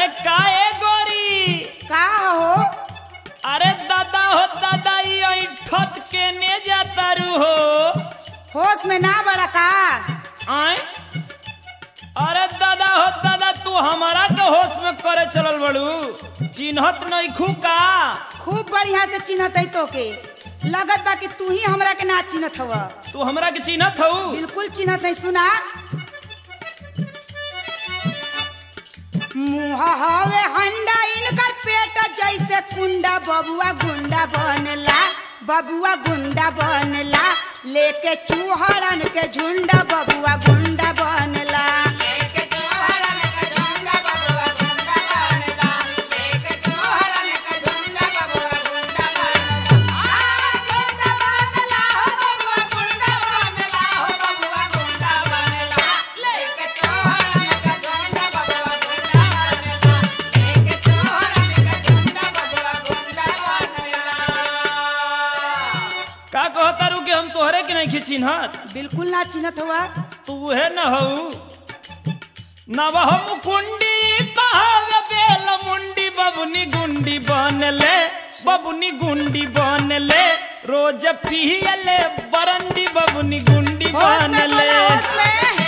अरे काए गोरी का हो अरे दादा हो दादा ई ऐठत के ने जातारू हो होश में ना बड़ा का आए अरे दादा हो दादा तू हमारा के होश में करे चलल बड़ू चिन्हत नहीं खू का खूब बढ़िया से चिन्हत है तो के लगत बा कि तू ही हमरा के ना चिन्हत हव तू हमरा के चिन्हत हऊ बिल्कुल चिन्हत है सुना मुँह हवे हंडा इनकर पेट जैसे कुंडा बबुआ गुंडा बनला बबुआ गुंडा बनला लेके चूहड़न के झुंडा बबुआ गुंडा बनला का कहतारू कि हम तोहरे के नहीं चिन्हत बिल्कुल ना चिन्हत हुआ तू है न हऊ नवह मुकुंडी कहावे बेल मुंडी बबुनी गुंडी बनले बबुनी गुंडी बनले रोज पियले बरंडी बबुनी गुंडी होश में बनले बोला, होश में।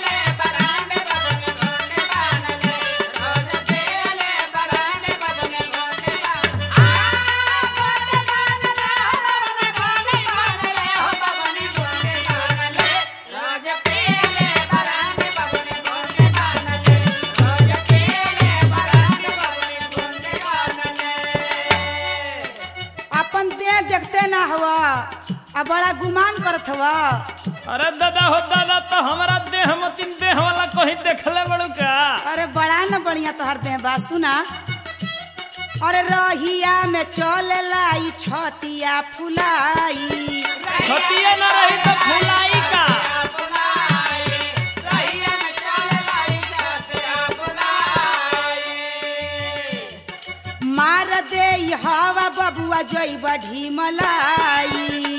अपन देह देखते ना हुआ आ बड़ा गुमान करत हुआ अरे दादा हो दादा तो हमारा देह मतिन देह वाला कहीं देखले बड़ू का अरे बड़ा न बढ़िया तोहर देह बात सुना अरे रहिया में चलेला ई छतिया फुलाई छतिए न रही तो फुलाई का मार दे ई हवा बबुआ जई ढिमलाई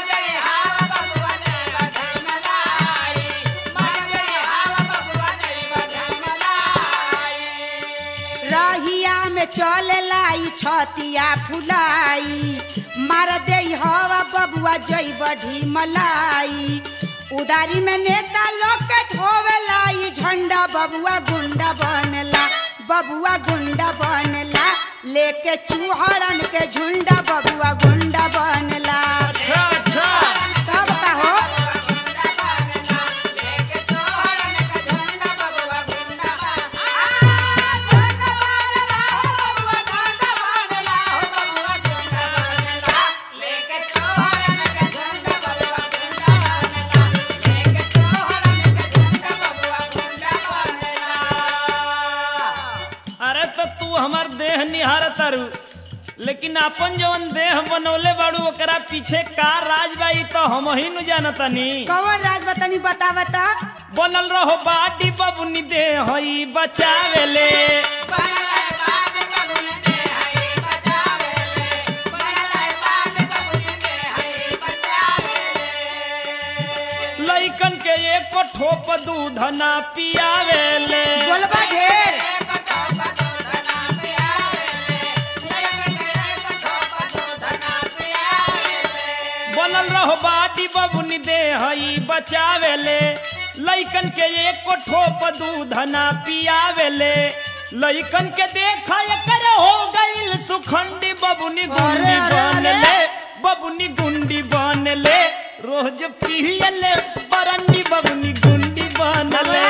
रहिया में चलेला ई छतिया फुलाई मार दे ई हवा बबुआ जई ढिमलाई उदारी में नेता लोग के ढोवेला ई झंडा बबुआ गुंडा बनला बबुआ गुंडा बनला लेके चूहड़न के झुंडा बबुआ गुंडा बनला अच्छा अच्छा तब का हो अरे तो तू हमार देह निहार तारू लेकिन अपन जवन देह बनौले बाड़ू ओकरा पीछे का राज बाई तो हम ही न जानतानी कौन राज बतानी बता बता बनल रहो बाटी बबुनी देह हई बचावेले लइकन के एक ठोप दूध ना पियावेले बोलबा ढेर बनल रहो बाटी बबुनी देह हई बचावेले लइकन के एक ठोप दूध ना पियावेले लइकन के देखा एकर हो गईल सुखंडी बबुनी गुंडी अरे, अरे, अरे। बनले बबुनी गुंडी बनले रोज पियले बरंडी बबुनी गुंडी बनले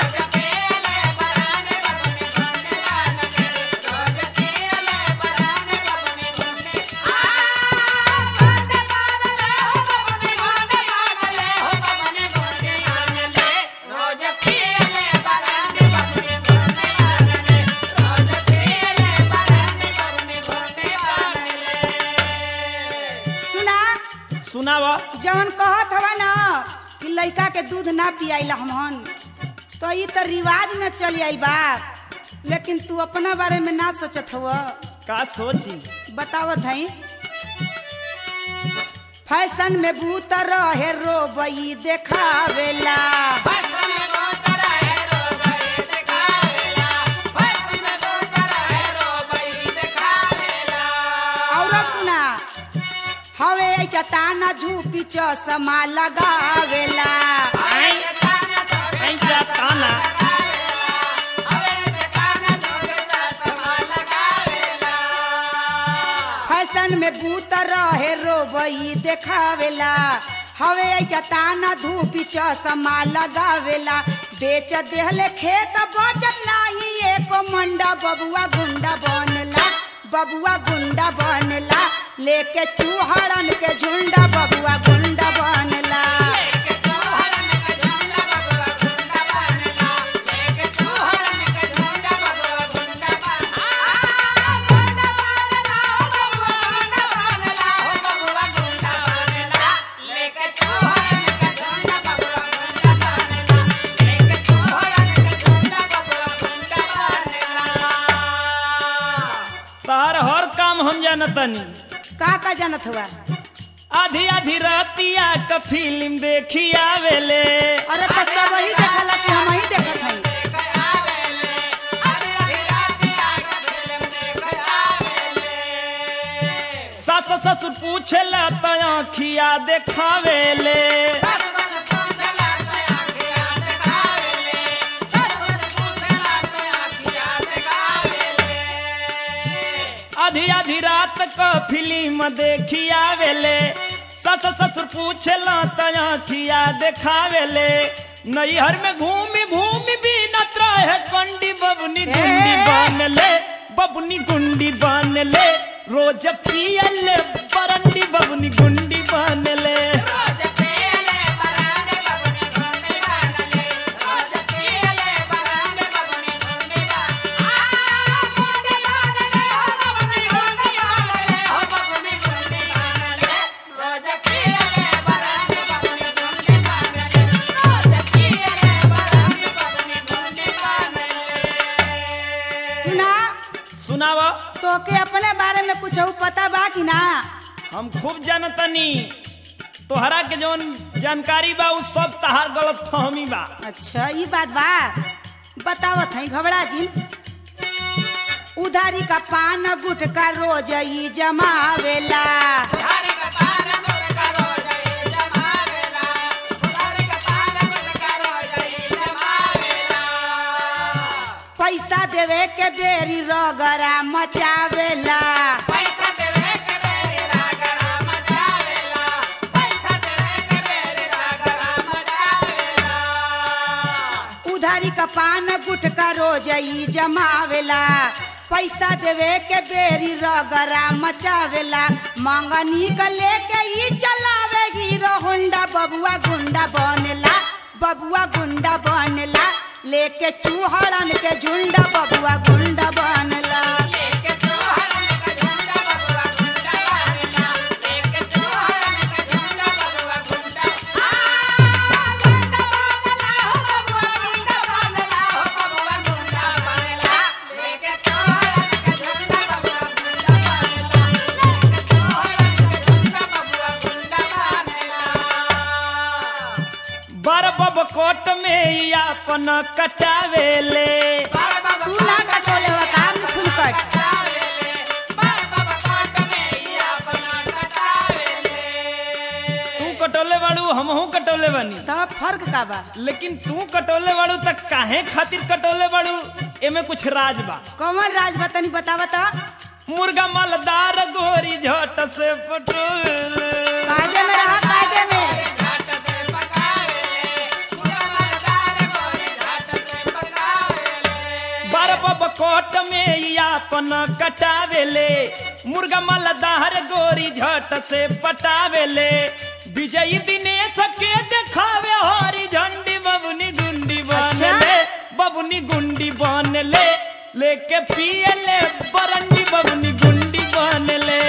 सुना सुनावा जवन कहत हवा ना कि लइका के दूध ना पियाइला हमहन तो ई तो रिवाज न चली आई बाप लेकिन तू अपना बारे में ना सोचत हव का सोची बतावत हई फैशन में बूत रहे रोबई देखावेला फैशन में बहुत तरह है, रोग ये दिखावेला। फैशन में बहुत चताना झूपी चौसमा लगावेला आई आई जा ताना फैशन में बूत रहे रोबई देखावेला हवे चताना धूपी चौसमा लगावेला बेच देहले खेत बचल नाही एको मंडा बबुआ गुंडा बनला बबुआ गुंडा बनला लेके चूहड़न के झुंडा बबुआ गुंडा बनला तार हर काम हम जानतनी का का जानत हुआ आधी आधी रातिया क फिल्म देखी आवेले अरे तो सब ही देखला कि हम ही देखत हई सास ससुर पूछेला त आँखिया देखावेले आधी आधी रात क फिल्म देखी आवेले सस ससुर पूछेला त आँखिया देखावेले नैहर में घूमी घूमी बीनत रहे कंडी बबनी गुंडी बन ले बबनी गुंडी बन ले रोज पियले बरंडी बबनी गुंडी बन ले सुना सुनाव तोके अपने बारे में कुछ पता बा कि ना हम खूब जानतनी तोहरा के जौन जानकारी बा उ सब तहार गलत फहमी बा अच्छा ये बात बा बतावत हई घबरा जी उधारी का पान गुटका रोज ई जमावेला पैसा देवे के बेरी रगरा मचावेला उधारी का पान गुटका रोज ई जमावेला पैसा देवे के बेरी रगरा मचावेला मंगनी का लेके ई चलावे हीरो होंडा बबुआ गुंडा बनेला बबुआ गुंडा बनेला लेके चूहड़न के झुंडा बबुआ गुंडा बनला बर बब कोट में ई अपन कटावेले तू ना कटोले हुआ काम फुलकट तू कटोले बाड़ू हमहू कटोले बानी तब फर्क का बा लेकिन तू कटोले बाड़ू तक काहे खातिर कटोले बाड़ू एमे कुछ राज बा कौन राज बतानी बतावा तो मुर्गा मालदार गोरी झट से पटोले कायदे में रहा कायदे में बर बब कोट में ई अपन कटावेले मुर्गा मालदार गोरी झट से पटावेले विजयी दिनेश के देखावे हरी झंडी बबुनी गुंडी बनले बबुनी गुंडी बनले लेके पियले बरंडी बबुनी गुंडी बनले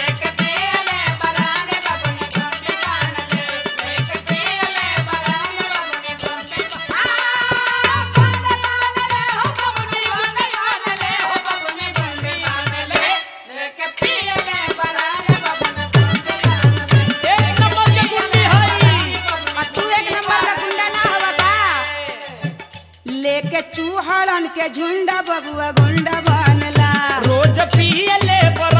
एक नंबर के गुंडी हई और तू एक नंबर का गुंडा ना हवा का लेके चूहड़न के झुंडा बबुआ गुंडा बनला रोज पियले बर